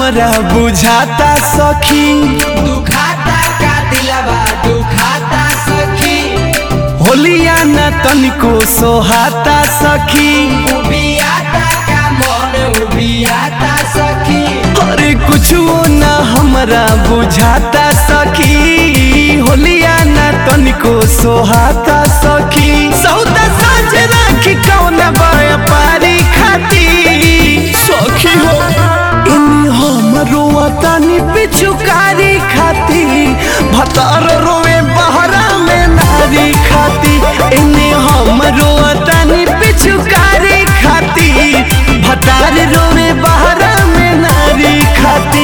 हमरा बुझाता सखी दुखाता का दिलवा दुखाता सखी होलिया न तनिको सोहाता सखी उबियाता का मन उबियाता सखी अरे कुछो न हमरा बुझाता सखी होलिया न तनिको सोहाता सखी सौदा साँझ राखी कौन व्यापारी खाती सखी हो इन्हीं हमरो तनी पिछुकारी खाती भतार रोवे बहरा में नारी खाती इन्हीं हमरो तनी पिछुकारी खाती भतार रोवे बहरा में नारी खाती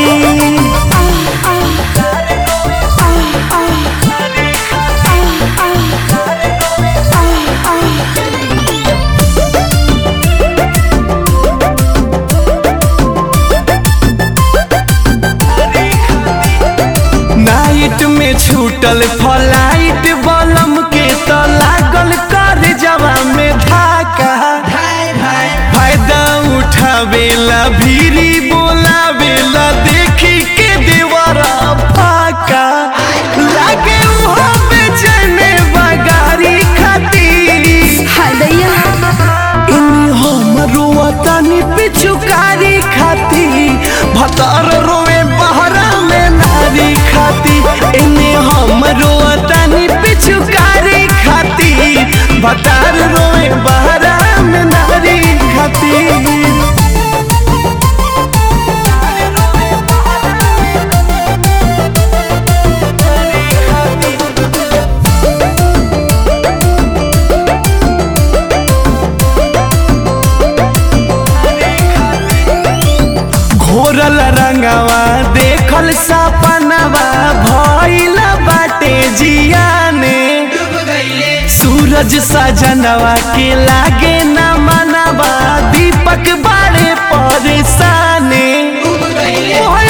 नाइट में छूटल फ्लाइट बलम के तो लागल कर जवा में धाका धाय धाय फायदा उठावेला भीरी बोलावेला देखी के देवरा फाका लागे उहो बेचैने बगारी खाती हाय दैया इन्हीं हमरो तनी पिछुकारी खाती भतार रोवे बहरा में नारी खाती इन्हीं हमरो तनी पिछुकारी खाती भतार रोवे बहरा में नारी खाती घोरल रंगवा देखल सपनवा भइल बाटे जियाने डूब गईले सूरज सजनवा के लागे न मनवा दीपक बाड़े परेशाने डूब गईले ओहे